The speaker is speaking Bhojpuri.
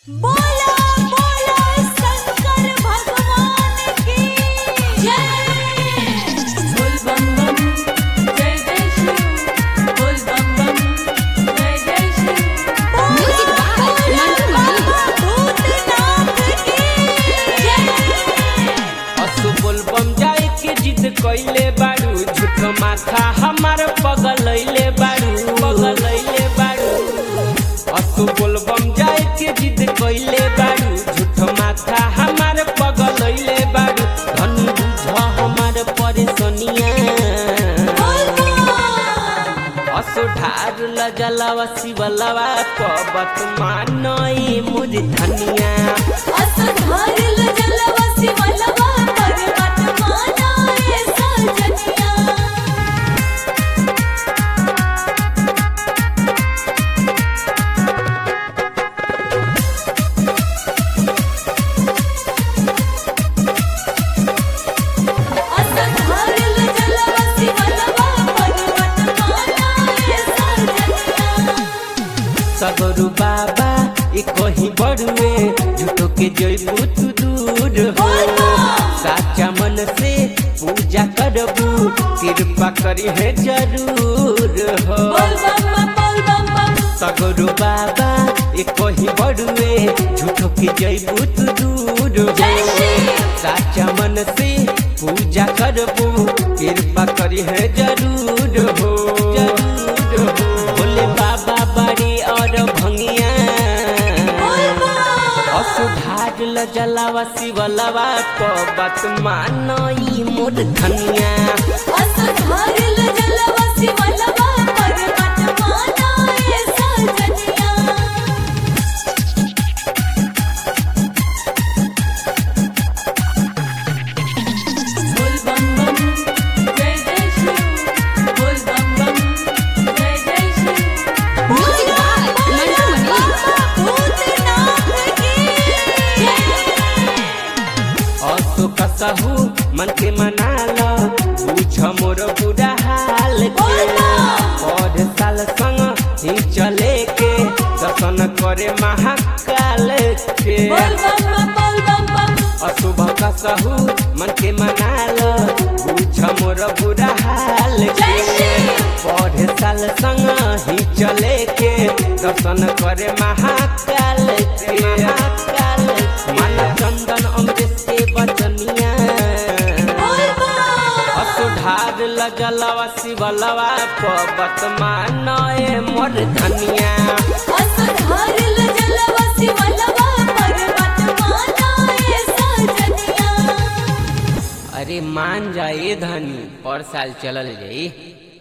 बोला बोला शंकर भगवान की जय बोल बम बम जय जय शिव बोल बम बम जय जय Shiv Music by Mantu Mani. Bhootnath की जय असु बोलबम जाए के जिद कइले बाड़ू झूठ माथा हमार पगलैले बाड़ू पगलैले बाड़ू असु बोलबम जाए के जिद कइले बाड़ू झूठ माथा हमार पगलैले बाड़ू धन बुझ हमार परेशानिया बोल बम असु ढार लजलवा शिवलवा कबत मानई मुझ धनिया असधारिल जलवसी मलवा पर्वत माना ये सजनिया असधारिल जलवसी मलवा पर्वत माना ये सजनिया सगरु बाबा ई कहीं बड़ुए झूठो के जइबू तू दूर हो साचा मन से पूजा करबू कृपा करी है जरूर हो बोल बम बम बोल बम बम सगरु बाबा ई कहीं बड़ुए झूठो के जइबू तू दूर हो जय श्री साचा मन से पूजा करबू कृपा करी है जरूर हो जरूर हो भोले बाबा बड़ी और भंगिया बोल बम असुधार लजलावा शिवलवा को बात मानई मोर धनिया असधारिल जलवसी मलवा पर्वत माना ये सजनिया बोल बम बम जय जय शिव बोल बम बम जय जय Shiv Music by Mantu Mani. Bhootnath की जय असो कसहु मन के मनाल बुझ मोर बुरा हाल के और साल संग ही चले के दर्शन करे महाकाल के बोल बम बम बोल बम बम अशुभ कसहु मन के मनाल बुझ मोर बुरा हाल के पढ़े साल संग ही चले के दर्शन करे महाकाल के महाकाल मन चंदन अमृत के बचनिया बोल बम असुधार लजलवा शिवलवा पबत मानए मोर धनिया असधारिल जलवसी मलवा पर्वत माना ये सजनिया अरे मान जाए धनी और साल चलल जाई